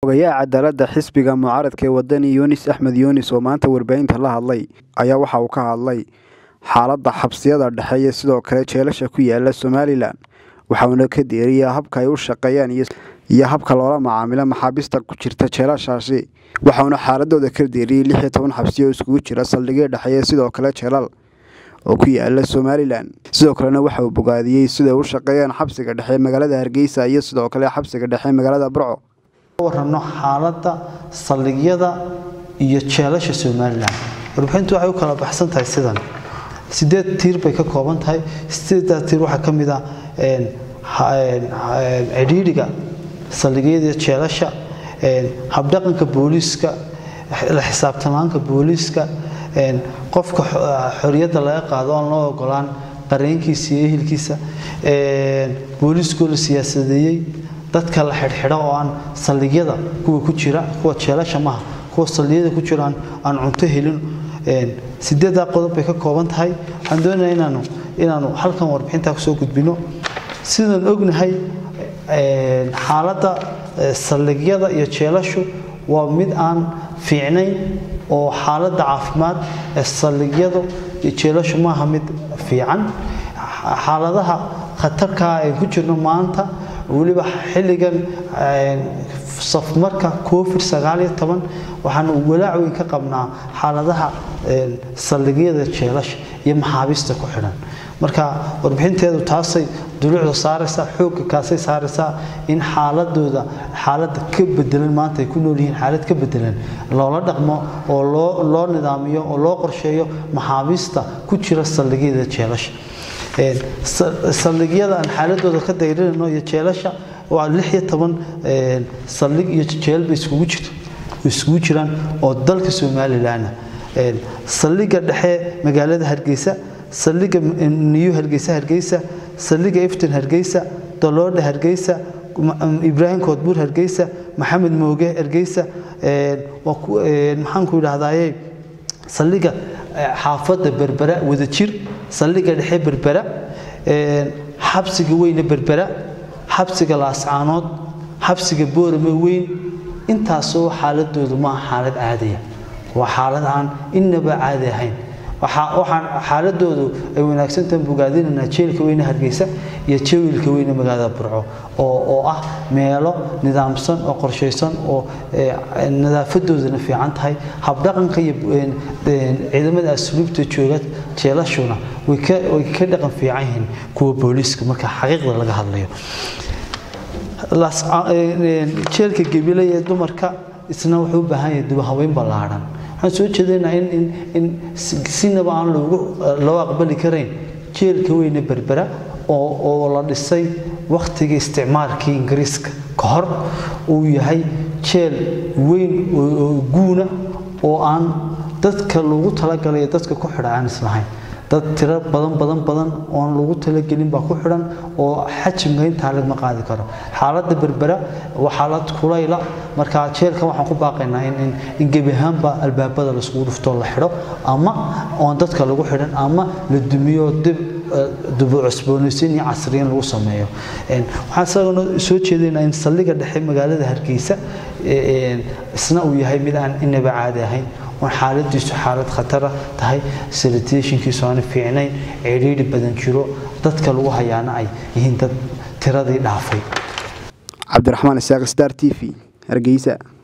ogayaha cadaaladda xisbiga mucaaradka ee wadani yunis axmed yunis oo maanta warbaahinta la hadlay ayaa waxa uu ka hadlay xaaladda xabsiyada dhexe iyo sidoo kale jeelasha ku yaala somalilan waxauna ka deeriyaa habka ay u shaqeeyaan iyo habka loola macaamilo maxaabiista ku jirta jeelashaasi waxauna xaaladooda ka deeriyey lix iyo toban xabsi oo iskugu jira saldhigyo dhexeeye sidoo kale jeelal oo ku yaala somalilan sidoo kalena waxa uu bogaadiyey siday u shaqeeyaan xabsiga dhexe magaalada hargeysa iyo sidoo kale xabsiga dhexe magaalada burco warano xaaladda saldhigyada iyo jeelasha somalilan warbixintu waxay u kala baxsan tahay sidan sideed tiir bay ka kooban tahay sideeddaa tiir waxaa ka mid ah cidhiidhiga saldhigyada jeelasha habdhaqanka booliiska la xisaabtamaanka booliiska qofka xoriyadda laga qaado aan loo ogolaan qareenkiisa iyo ehelkiisa booliiskoo la siyaasadeeyey dadka la xidhxidho oo aan saldhigyada kuwa ku jira kuwa jeelasha maha kuwa saldhigyada ku jira aan cunto helin sideeddaa qodob bay ka kooban tahay waxaan doonayaa inaanu inaanu halkan warbixintaa kusoo gudbino sidaan ognahay xaaladda saldhigyada iyo jeelashu waa mid aan fiicnayn oo xaaladda caafimaad ee saldhigyadu iyo jeelashu maaha mid fiican xaaladaha khatarkaa ay ku jirno maanta weliba xilligan safmarka covid sagaal iyo toban waxaanu walaac weyn ka qabnaa xaaladaha saldhigyada jeelasha iyo maxaabiista ku xidhan marka warbixinteedu taasay duluucda saaraysaa xoogga kaasay saaraysaa in xaaladooda xaaladda ka bedelan maanta ay ku nool yihiin xaalad ka bedelan loola dhaqmo oo loo loo nidaamiyo oo loo qorsheeyo maxaabiista ku jira saldhigyada jeelasha saldhigyada aan xaaladooda ka dayrinayno iyo jeelasha waa lix iyo toban saldhig iyo jeel bay iskugu jirto iskugu jiraan oo dalka somalilanah saldhiga dhexe magaalada hargeysa saldhiga niyu hargeysa hargeysa saldhiga iftin hargeysa doloodha hargeysa ibraahim koodbuur hargeysa maxamed mooge hargeysa maxaanku idhahdaye saldhiga xaafadda berbera wadajir saldhiga dhexe berbera xabsiga weyne berbera xabsiga laascaanood xabsiga boorame weyn intaasoo xaaladoodu maaha xaalad caadiya waa xaalad aan innaba caadi ahayn waxaan xaaladoodu ay wanaagsantahan bogaadinaynaa jeelka weyne hargeysa iyo jawilka weyne magaalada burco oo ah meelo nidaamsan oo qorshaysan oo nadaafadoodana fiican tahay habdhaqanka iyo ciidamada asluubta jooga jeelashuna way ka dhaqan fiican yihiin kuwa booliiska marka xaqiiqda laga hadlayo jeelka gebile ee dumarka isna wuxuu u baahan yahay dubahaweyn ballaadhan waxaan soo jeedaynaa in sinaba aan loo aqbali karayn jeelka weyne berbera oo la dhisay wakhtiga isticmaalkii ingiriiska ka hor uu yahay jeel weyn oo guuna oo aan dadka lagu talagalay dadka ku xidha aan islahayn dad tiro badan badan badan oon lagu talagelin baa ku xidhan oo xajimka intaa lagma qaadi karo xaaladda berbera waa xaalad kulayla marka jeelka waxaan ku baaqaynaa in gebi ahaanba albaabada laiskugu dhuftoo la xidho ama oon dadka lagu xidhan ama la dumiyo dib dubu cusboonaysiin iyo casriyin lagu sameeyo waxaan isagana soo jeedaynaa in saldhiga dhexe magaalada hargeysa isna uu yahay mid aan inaba caadi ahayn oon xaaladiisu xaalad khatara tahay salitationkiisu aana fiicnayn cidhiidhi badan jiro dadka lagu hayaana ay yihiin dad tiradii dhaafay cabdiraxmaan isaaq star t v hargeysa